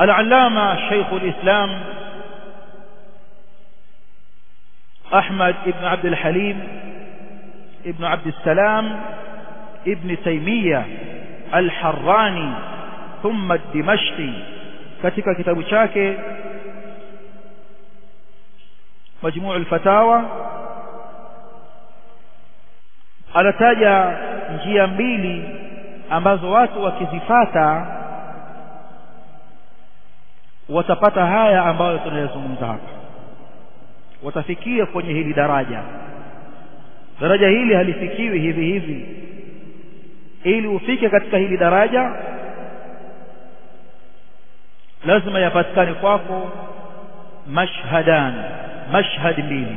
العلامة شيخ الإسلام أحمد ابن عبد الحليم ابن عبد السلام ابن تيمية الحراني ثم الدمشقي katika kitabu chake majmuu al-fatawa anataja njia mbili ambazo watu wakizifata watapata haya ambayo tunayazungumza hapa watafikia kwenye hili daraja daraja hili halifikiwi hivi hivi ili ufike katika hili daraja lazima yapatikane kwako mashhadan mashhad mbili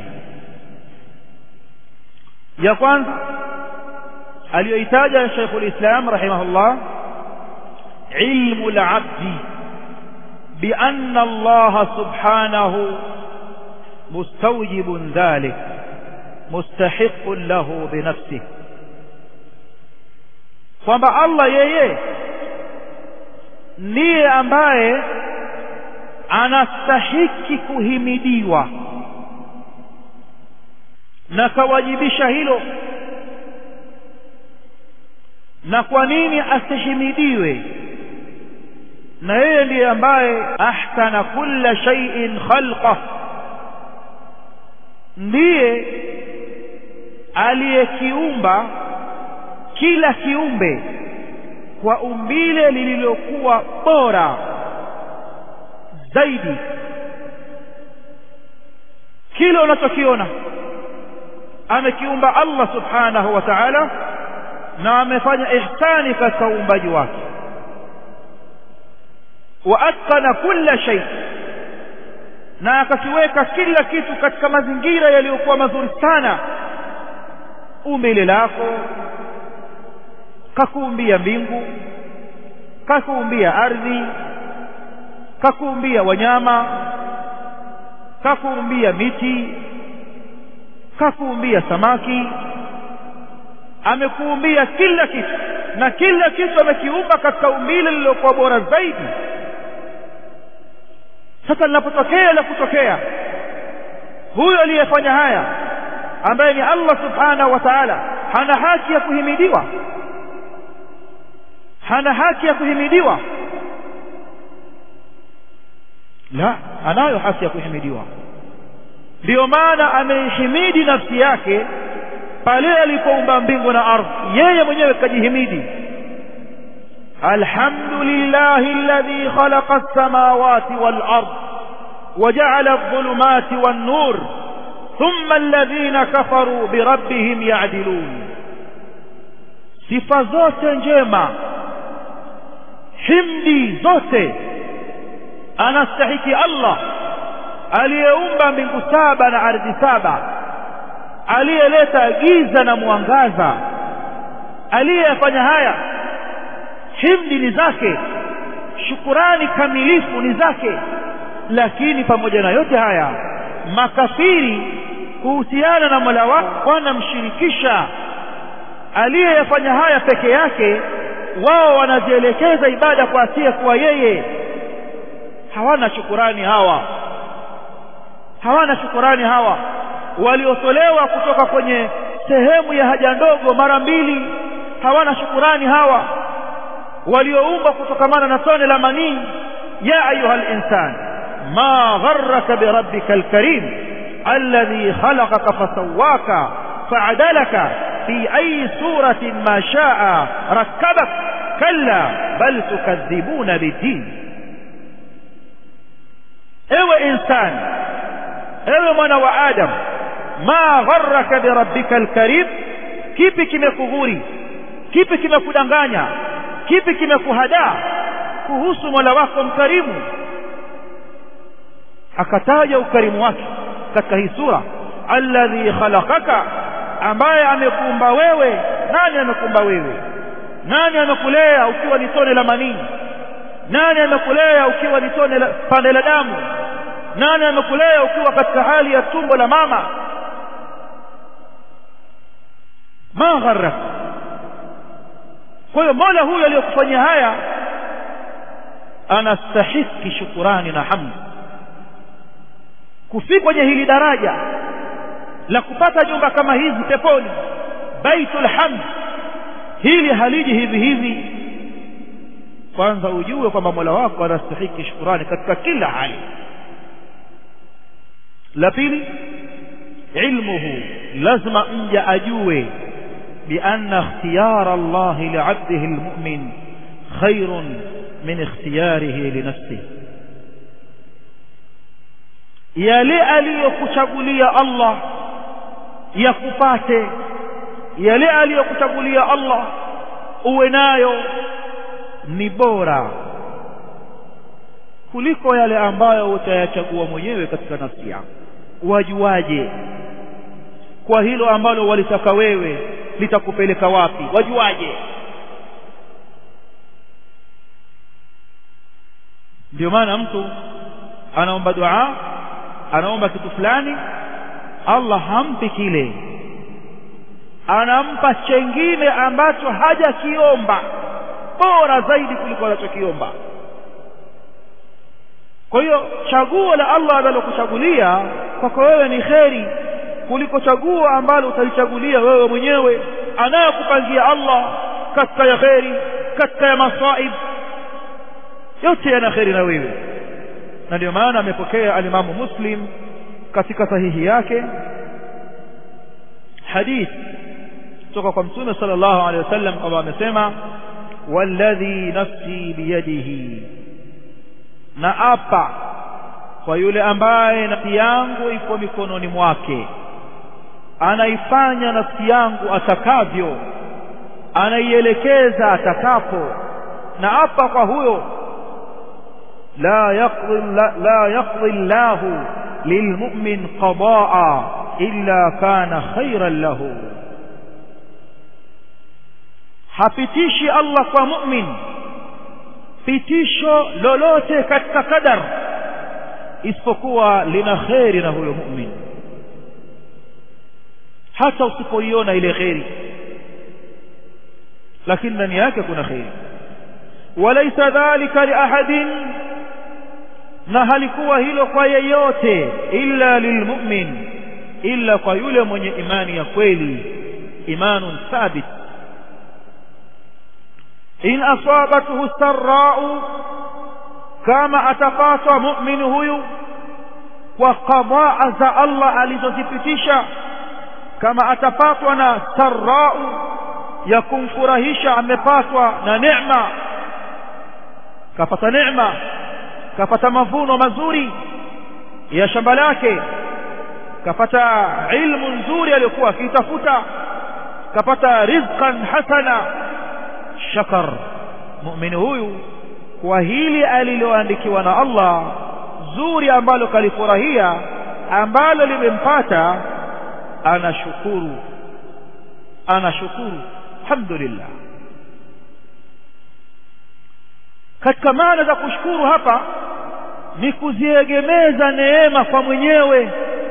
ya kwanza aliyoitaja Sheikhul Islam rahimahullah ilmu al-abdi bi anna Allah subhanahu mustawjib dhalik mustahiq lahu bi nafsihi kwamba Allah yeye ndiye ambaye anastahiki kuhimidiwa na kawajibisha hilo na kwa nini asihimidiwe na yeye ndiye ambaye ahsana kulla shay'in khalqa ndiye aliyekiumba kila kiumbe kwa umbile lililokuwa bora zaidi kile unachokiona amekiumba Allah subhanahu wa ta'ala na amefanya ihsani katika uumbaji wake wa atqana kulla shay na akakiweka kila kitu katika mazingira yaliyokuwa mazuri sana umbile lako kakuumbia mbingu kakuumbia ardhi kakuumbia wanyama kakuumbia miti kakuumbia samaki amekuumbia kila kitu na kila kitu amekiumba katika umbile lililokuwa bora zaidi sasa linapotokea la kutokea huyo aliyefanya haya ambaye ni Allah subhanahu wa ta'ala hana haki ya kuhimidiwa hana haki ya kuhimidiwa la anayo haki ya kuhimidiwa ndiyo maana ameihimidi nafsi yake pale alipoumba mbingu na ardhi yeye mwenyewe kajihimidi alhamdulillahi alladhi khalaqa as-samawati wal ard وجعل الظلمات والنور ثم الذين كفروا بربهم يعدلون sifa zote njema himdi zote anastahiki Allah aliyeumba mbingu saba na ardhi saba aliyeleta giza na mwangaza aliyefanya haya himdi ni zake shukurani kamilifu ni zake lakini pamoja na yote haya makafiri kuhusiana na Mola wao wanamshirikisha aliyeyafanya haya peke yake wao wanazielekeza ibada kwa asiye kuwa yeye hawana shukurani hawa hawana shukurani hawa waliotolewa kutoka kwenye sehemu ya haja ndogo mara mbili hawana shukurani hawa walioumbwa kutokamana na tone la manii ya ayuha linsan ma gharraka birabbika alkarim alladhi khalaqaka fasawaka faadalaka في أي سورة ما شاء ركبك كلا بل تكذبون بالدين ewe insani ewe mwana wa adam ma gharraka birabbika alkarim kipi kimekughuri kipi kimekudanganya kipi kimekuhadaa kuhusu mola wako mkarimu akataja ukarimu wake katika hii sura alladhi khalaqaka ambaye amekuumba wewe nani amekuumba wewe nani amekulea ukiwa ni tone la manii nani amekulea ukiwa ni tone la pande la damu nani amekulea ukiwa katika hali ya tumbo la mama ma gharrak kwa hiyo mola huyo aliyokufanyia haya anastahiki shukurani na hamd kufika kwenye hili daraja la kupata nyumba kama hizi peponi baitul hamd hili haliji hivi hivi kwanza ujue kwamba mola wako anastahiki shukurani katika kila hali la pili ilmuhu lazima mja ajue بأن اختيار الله لعبده المؤمن خير من اختياره لنفسه yale aliyokuchagulia Allah yakupate yale aliyokuchagulia Allah uwe nayo ni bora kuliko yale ambayo utayachagua mwenyewe katika nafsi yako wajuaje kwa hilo ambalo walitaka wewe litakupeleka wapi wajuaje ndio maana mtu anaomba dua anaomba kitu fulani Allah hampi kile anampa chengine ambacho hajakiomba bora zaidi kuliko anachokiomba kwa hiyo chaguo la Allah analokuchagulia kwako wewe ni kheri kuliko chaguo ambalo utalichagulia wewe mwenyewe anayokupangia Allah katika ya kheri katika ya masaib yote yana kheri na wewe na ndio maana amepokea alimamu muslim katika sahihi yake hadith kutoka kwa mtume sallallahu alaihi wasallam kwamba amesema walladhi nafsi biyadihi na apa kwa yule ambaye nafsi yangu iko mikononi mwake anaifanya nafsi yangu atakavyo anaielekeza atakapo na apa kwa huyo la yaqdi la, la yaqdi Allahu lilmu'min qadaa illa kana khairan lahu hapitishi Allah kwa mu'min pitisho lolote katika kadar isipokuwa lina kheri na huyo mu'min hata usipoiona ile kheri lakini ndani yake kuna kheri walaysa dhalika liahadin na halikuwa hilo kwa yeyote illa lilmu'min illa kwa yule mwenye imani ya kweli imanun thabit in asabathu sarra'u kama atapatwa mu'min huyu kwa qadaa za Allah alizozipitisha kama atapatwa na sarra'u ya kumfurahisha amepatwa na neema kapata neema kapata mavuno mazuri ya shamba lake kapata ilmu nzuri aliyokuwa akitafuta kapata rizqan hasana shakar muumini huyu kwa hili aliloandikiwa na Allah zuri ambalo kalifurahia ambalo limempata anashukuru anashukuru alhamdulillah katika maana za kushukuru hapa ni kuziegemeza neema kwa mwenyewe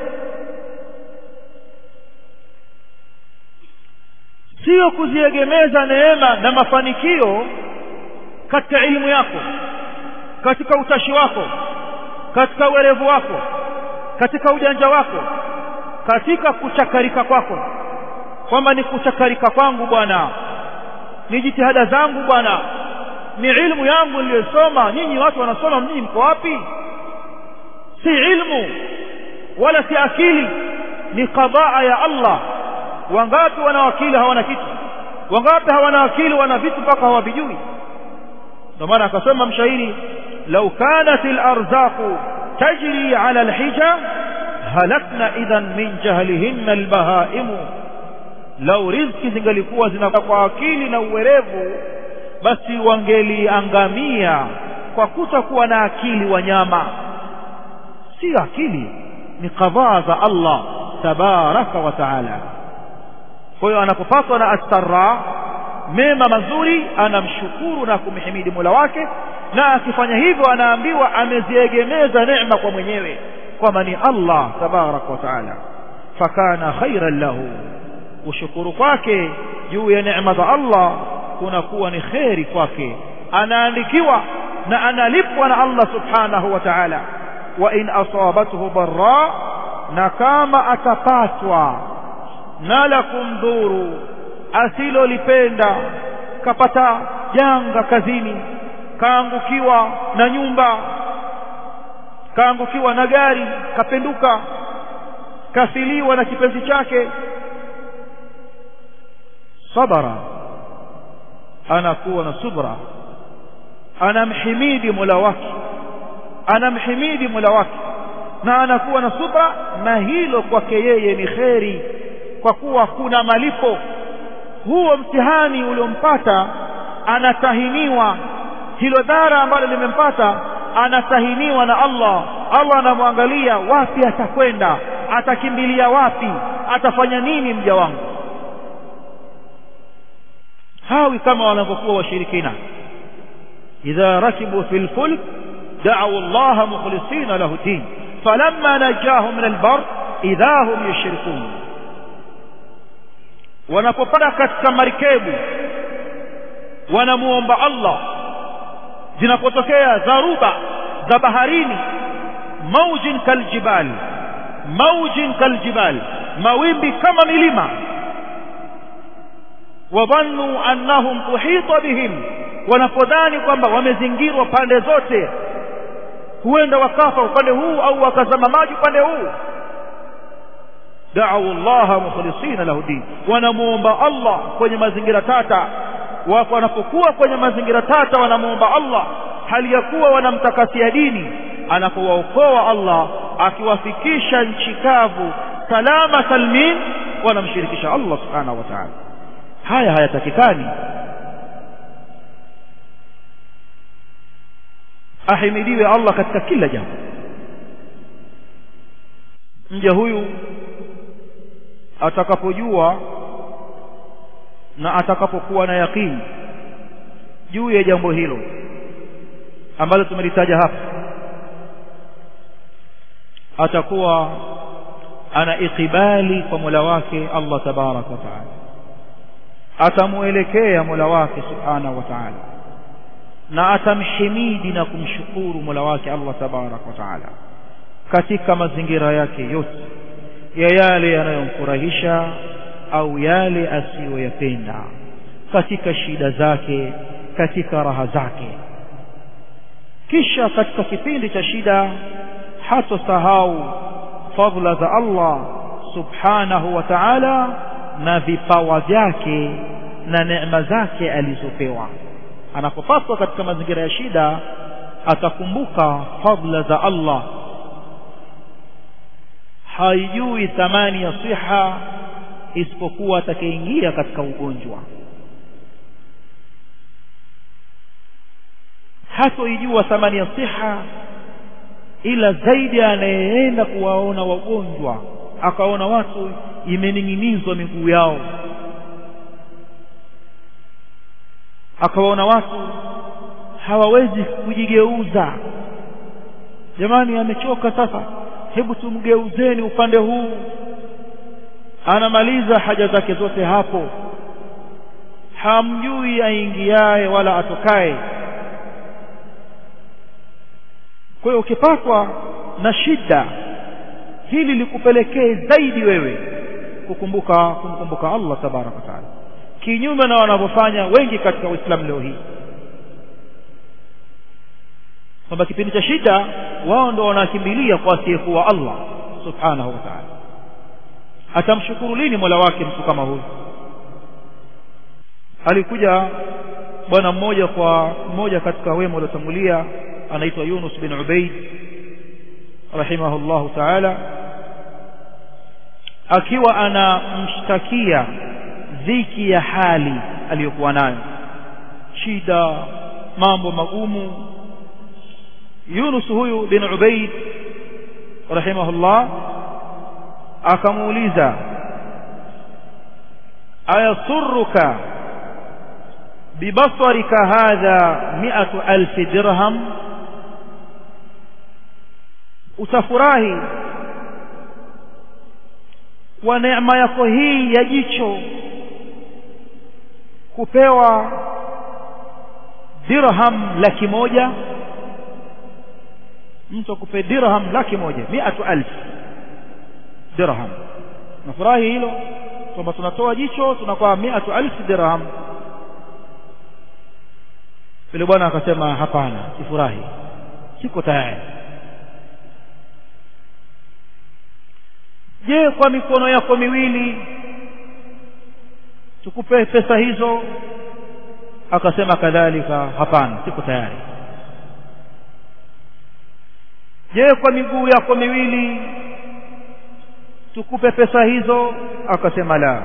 sio kuziegemeza neema na mafanikio katika elimu yako katika utashi wako katika uerevu wako katika ujanja wako katika kuchakarika kwako kwamba ni kuchakarika kwangu bwana ni jitihada zangu bwana ni ilmu yangu niliyosoma nyinyi watu wanasoma mjini mko wapi si ilmu wala si akili ni qadaa ya Allah wangapi wana wakili hawana kitu wangapi hawana akili wana vitu mpaka hawavijui ndio maana akasema mshairi law kanat al-arzaqu tajri ala al-hija halakna idhan min jahlihinna al-bahaimu lau riziki zingalikuwa zinakuwa kwa akili na uwerevu basi wangeliangamia kwa kutokuwa na akili wanyama si akili ni kadhaa za Allah tabaraka wa taala kwa hiyo anapopatwa na astarra mema mazuri anamshukuru na kumhimidi Mola wake na akifanya hivyo anaambiwa ameziegemeza neema kwa mwenyewe kwamba ni Allah tabaraka wa taala fakana khairan lahu ushukuru kwake juu ya neema za Allah kunakuwa ni kheri kwake anaandikiwa na analipwa na Allah subhanahu wa ta'ala wa in asabathu dharra na kama atapatwa na la kumdhuru asilolipenda kapata janga kazini kaangukiwa na nyumba kaangukiwa na gari kapenduka kafiliwa na kipenzi chake sabara anakuwa na subra anamhimidi Mola wake anamhimidi Mola wake na anakuwa na subra na hilo kwake yeye ni kheri kwa kuwa kuna malipo huo mtihani uliompata anatahiniwa hilo dhara ambalo limempata anatahiniwa na Allah Allah anamwangalia wapi atakwenda atakimbilia wapi atafanya nini mja wangu hawi kama wanavyokuwa washirikina idha rakibu fil fulk da'u Allah mukhlisina lahu din falamma najahum min albar idha hum yushrikun wanapopanda katika marikebu wanamuomba Allah zinapotokea dharuba za baharini maujin kaljibal maujin kaljibal mawimbi kama milima wadhannu annahum tuhita bihim wanapodhani kwamba wamezingirwa pande zote huenda wakafa upande huu au wakazama maji upande huu da'u Allah mukhlisina lahu din wanamuomba Allah kwenye mazingira tata wapo wanapokuwa kwenye mazingira tata wanamuomba Allah hali ya kuwa wanamtakasia dini anapowaokoa Allah akiwafikisha nchi kavu salama salmin wanamshirikisha Allah subhanahu wa ta'ala haya hayatakikani ahimidiwe Allah katika kila jambo mja huyu atakapojua na atakapokuwa na yakini juu ya jambo hilo ambalo tumelitaja hapa atakuwa ana ikibali kwa Mola wake Allah tabarak wa taala atamuelekea Mola wake subhanahu wa taala na atamhimidi na kumshukuru Mola wake Allah tabarak wa taala katika mazingira yake yote ya yale yanayomfurahisha au yale asiyoyapenda katika shida zake katika raha zake kisha katika kipindi cha shida hatosahau fadhila za Allah subhanahu wa ta'ala na vipawa vyake na neema zake alizopewa anapopaswa katika mazingira ya shida atakumbuka fadhila za Allah haijui thamani ya siha isipokuwa atakayeingia katika ugonjwa hatoijua thamani ya siha ila zaidi anayeenda kuwaona wagonjwa akaona watu imening'inizwa miguu yao akawaona watu hawawezi kujigeuza jamani amechoka sasa hebu tumgeuzeni upande huu anamaliza haja zake zote hapo hamjui aingiaye wala atokaye kwa hiyo ukipatwa na shida hili likupelekee zaidi wewe kukumbuka kumkumbuka Allah tabaraka taala kinyume na wanavyofanya wengi katika Uislamu leo hii kwamba kipindi cha shida wao ndo wanakimbilia kwa asiyekuwa Allah subhanahu wa ta'ala atamshukuru lini Mola wake mtu kama huyu alikuja bwana mmoja kwa mmoja katika wema waliotangulia anaitwa Yunus bin Ubaid rahimahullahu ta'ala akiwa anamshtakia dhiki ya hali aliyokuwa nayo shida mambo magumu Yunus huyu bin Ubaid rahimahullah akamuuliza ayasurruka bibasarika hadha mi'atu alfi dirham utafurahi kwa neema yako hii ya jicho kupewa dirham laki moja mtu akupe dirham laki moja miatu alf dirham nafurahi hilo kwamba tunatoa jicho tunakuwa miatu alf dirham yule bwana akasema hapana sifurahi siko tayari je kwa mikono yako miwili tukupe pesa hizo akasema kadhalika hapana siko tayari je kwa miguu yako miwili tukupe pesa hizo akasema la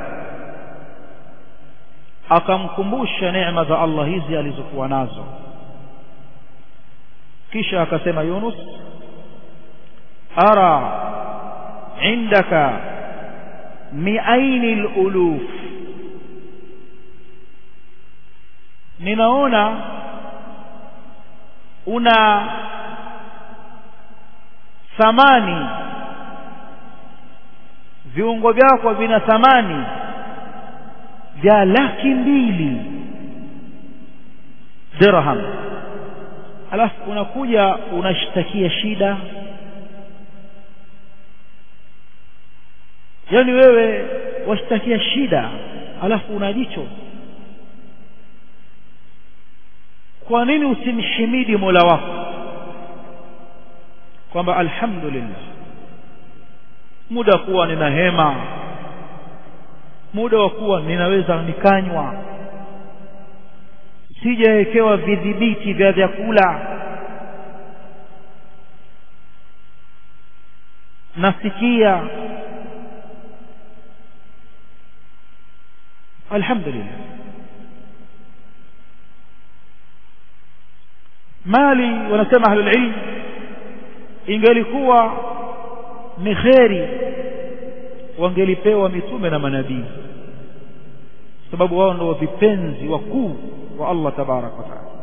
akamkumbusha neema za Allah hizi alizokuwa nazo kisha akasema Yunus ara indaka miaini aluluf ninaona una thamani viungo vyako vina thamani vya laki mbili dirham alafu unakuja unashtakia shida yani wewe washtakia shida alafu una jicho kwa nini usimhimidi Mola wako kwamba alhamdulillah muda kuwa nina hema muda wa kuwa ninaweza nikanywa sijawekewa vidhibiti vya vyakula nasikia alhamdulillah mali wanasema ahlul ilm ingelikuwa ni kheri wangelipewa mitume na manabii sababu wao ndio vipenzi wakuu wa Allah tabarak wa taala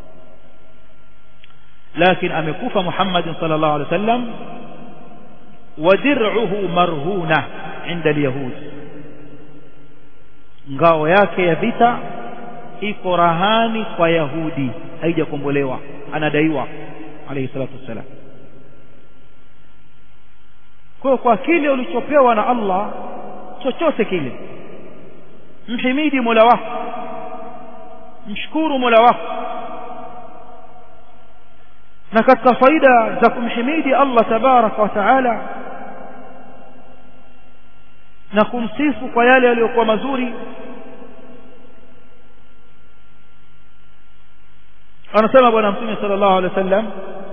lakini amekufa Muhammad sallallahu alaihi wasallam wa dir'uhu marhuna inda al-yahud ngao yake ya vita iko rahani kwa yahudi haijakombolewa anadaiwa alayhi salatu wassalam kwa kwa kile ulichopewa na Allah chochote kile mhimidi Mola wako mshukuru Mola wako na katika faida za kumhimidi Allah tabaraka wa taala na kumsifu kwa yale yaliyokuwa mazuri anasema bwana mtume sallallahu alaihi wasallam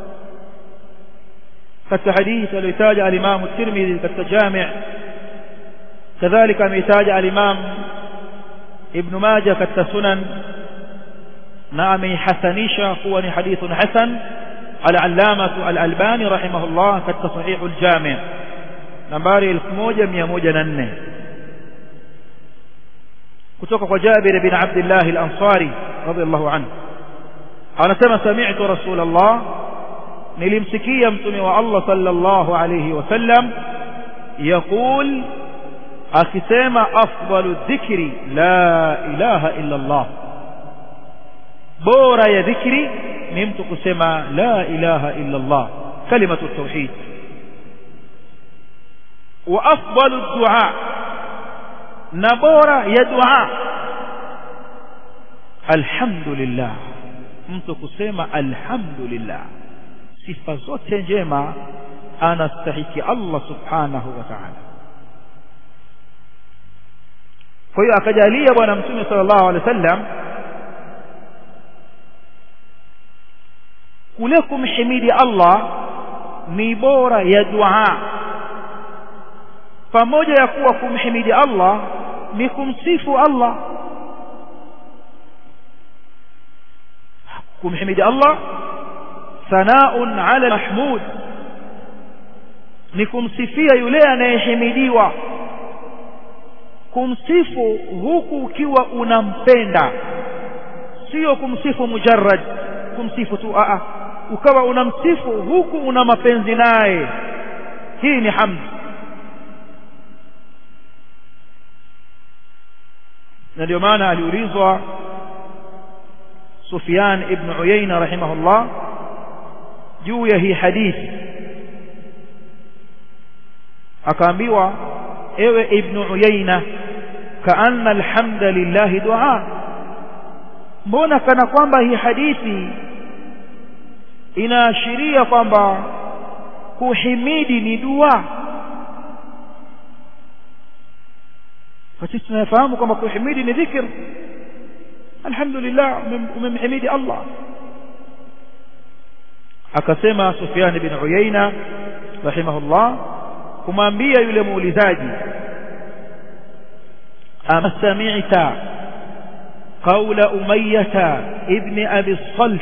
katika hadithi aliyotaja al-Imam at-Tirmidhi katika Jami' kadhalika ameitaja al-Imam Ibn Majah katika Sunan na ameihasanisha kuwa ni hadithun hasan al-Allamah al-Albani rahimahullah katika Sahih al-Jami' nambari 1104 kutoka kwa Jabir bin Abdullah al-Ansari radiyallahu anhu anasema sami'tu Rasulullah nilimsikia mtume wa Allah sallallahu alayhi wasallam يقول akisema afdalu dhikri la ilaha illa Allah bora ya dhikri ni mtu kusema la ilaha illa Allah kalimatu tauhid wa afdalu dua na bora ya dua alhamdulillah mtu kusema alhamdulillah sifa zote njema anastahiki Allah subhanahu wa ta'ala kwa hiyo akajalia bwana mtume sallallahu alaihi wasallam kule kumhimidi Allah ni bora ya dua pamoja ya kuwa kumhimidi Allah ni kumsifu Allah kumhimidi Allah sanaun ala mahmud ni kumsifia yule anayehimidiwa kumsifu huku ukiwa unampenda sio kumsifu mujarrad kumsifu tu a ukawa unamsifu huku una mapenzi naye hii ni hamd na ndio maana aliulizwa Sufyan ibn Uyayna rahimahullah juu ya hii hadithi akaambiwa ewe ibnu uyaina kaanna alhamda lillahi dua mbona kana kwamba hii hadithi inaashiria kwamba kuhimidi ni dua kwa sisi tunafahamu kwamba kuhimidi ni dhikr alhamdulillah umemhimidi Allah akasema Sufyan bin Uyaina rahimahullah kumwambia yule muulizaji ama sami'ta qawla umayyah ibn abi salt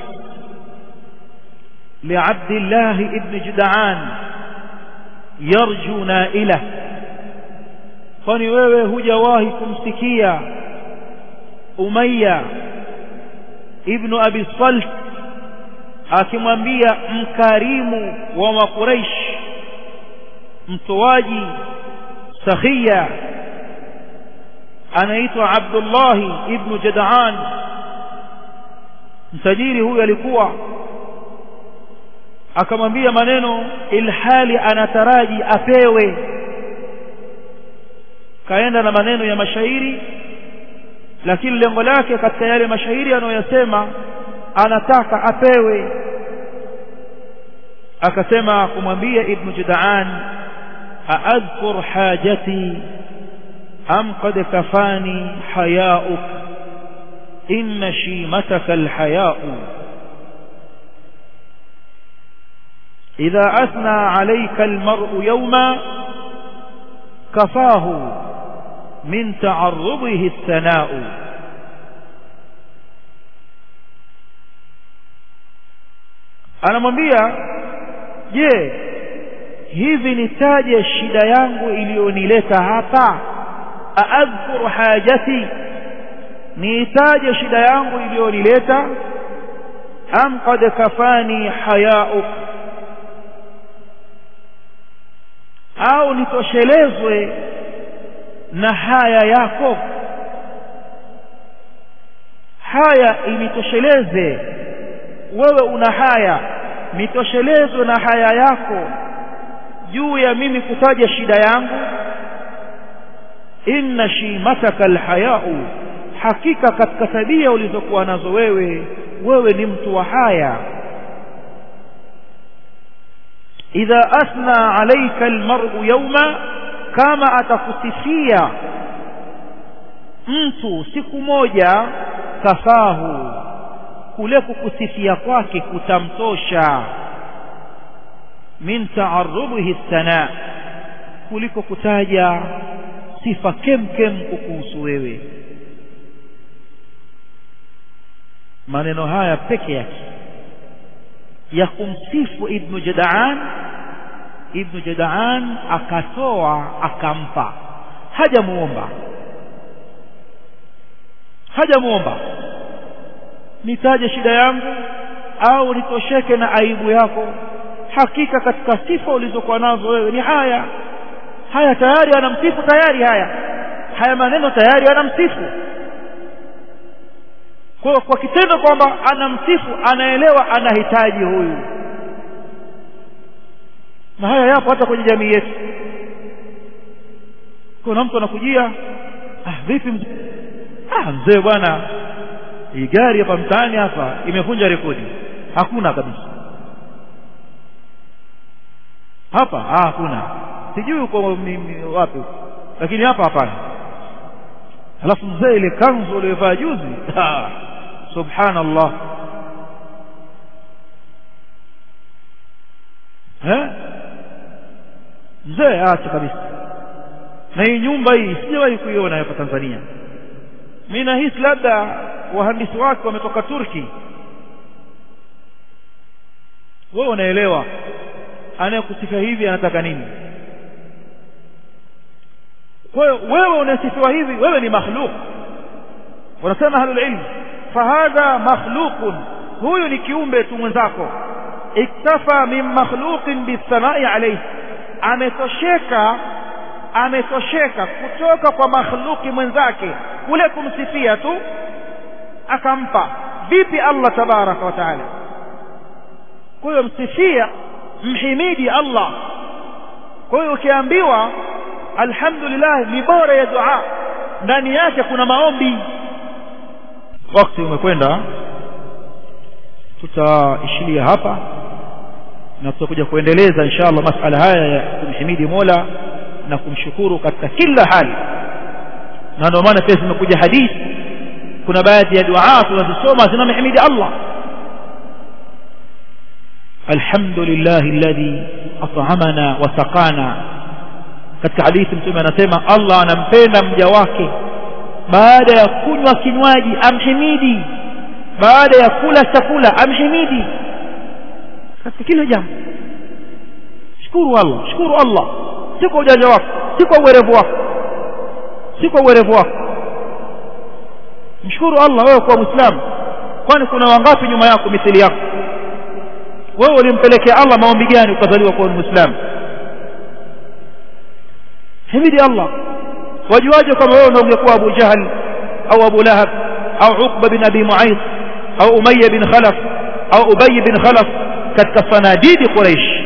لعبد الله ابن جدعان يرجو نائله kwani wewe hujawahi kumsikia Umayya ibn Abi Salt akimwambia mkarimu wa Makuraish mtoaji sakhia anaitwa Abdullah ibn Jadaan mtajiri huyu alikuwa akamwambia maneno ilhali anataraji apewe kaenda na maneno ya mashairi lakini lengo lake katika yale mashairi anayoyasema anataka apewe akasema kumwambia ibn Judaan aadhkur hajati am qad kafani hayauk inna shimataka alhayau إذا أثنى عليك المرء يوما كفاه من تعرضه الثناء anamwambia je hivi nitaje shida yangu iliyonileta hapa aadhkur hajati niitaje shida yangu iliyonileta am qad kafani hayauk au nitoshelezwe na haya yako haya initosheleze wewe una haya nitoshelezwe na haya yako juu ya mimi kutaja shida yangu inna shimataka alhayau hakika katika tabia ulizokuwa nazo wewe wewe ni mtu wa haya idha athna alayka almar'u yawma kama atakusifia mtu siku moja kafahu kule kukusifia kwake kutamtosha min ta'arrubihi sana kuliko kutaja sifa kemkem kukuhusu wewe maneno haya peke yake ya kumsifu ibnu jadaan ibnu jadaan akatoa akampa hajamuomba hajamuomba nitaje shida yangu au nitosheke na aibu yako hakika katika sifa ulizokuwa nazo wewe ni haya haya tayari anamsifu tayari haya haya maneno tayari anamsifu kwa kwa kitendo kwamba anamsifu anaelewa anahitaji huyu na haya yapo hata kwenye jamii yetu kuna mtu anakujia ah vipi mzee ah mzee bwana hii gari hapa mtaani hapa imevunja rekodi hakuna kabisa hapa ah hakuna sijui uko wapi lakini hapa hapana alafu mzee ile kanzu aliyovaa juzi ah, subhanallah eh mzee acha kabisa na hii nyumba hii sijawahi kuiona hapa Tanzania mimi nahisi labda wahandisi wake wametoka Turki wewe unaelewa anayekusifia hivi anataka nini kwa hiyo wewe unasifiwa hivi wewe ni makhluq wanasema ahlul ilm fahadha makhluqun huyu ni kiumbe tu mwenzako iktafa min makhluqin bithanai alayhi ametosheka ametosheka kutoka kwa makhluki mwenzake kule kumsifia tu akampa vipi Allah tabaraka wa taala kwa hiyo msifia mhimidi Allah kwa hiyo ukiambiwa alhamdulillah ni bora ya dua ndani yake kuna maombi wakati umekwenda tutaishilia hapa na tutakuja kuendeleza inshallah masala haya ya kumhimidi Mola na kumshukuru katika kila hali na ndio maana pia zimekuja hadithi kuna baadhi ya dua tunazisoma zinamhimidi Allah alhamdulillah alladhi at'amana wa saqana katika hadithi mtume anasema Allah anampenda mja wake baada ya kunywa kinywaji amhimidi baada ya kula chakula amhimidi katika kila jambo shukuru Allah shukuru Allah si kwa ujanja wako si kwa uwerevu wako si kwa uwerevu wako mshukuru Allah wewe kwa muislamu kwani kuna wangapi nyuma yako mithili yako wewe ulimpelekea Allah maombi gani ukazaliwa kuwa muislamu himidi Allah wajuaje kama wewe ndio ungekuwa Abu Jahal au Abu Lahab au Uqba bin Abi Mu'ayth au Umayya bin Khalaf au Ubay bin Khalaf katika sanadidi Quraysh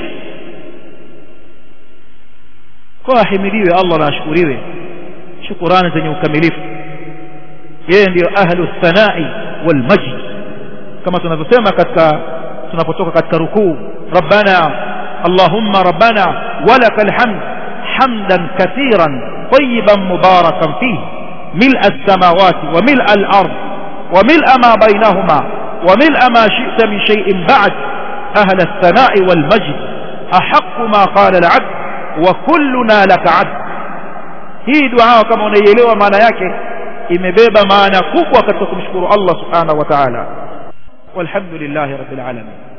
kwa ahimidiwe Allah na ashukuriwe shukurani zenye ukamilifu yeye ndiyo ahlu thanai wal majd kama tunavyosema katika tunapotoka katika rukuu rabbana allahumma rabbana walakal hamd hamdan kathiran طيبا مباركا فيه ملء السماوات وملء الأرض وملء ما بينهما وملء ما شئت من شيء بعد أهل الثناء والمجد أحق ما قال العبد وكلنا لك عبد hii dua kama unaielewa maana yake imebeba maana kubwa katika kumshukuru Allah subhanahu wa ta'ala walhamdulillahi rabbil alamin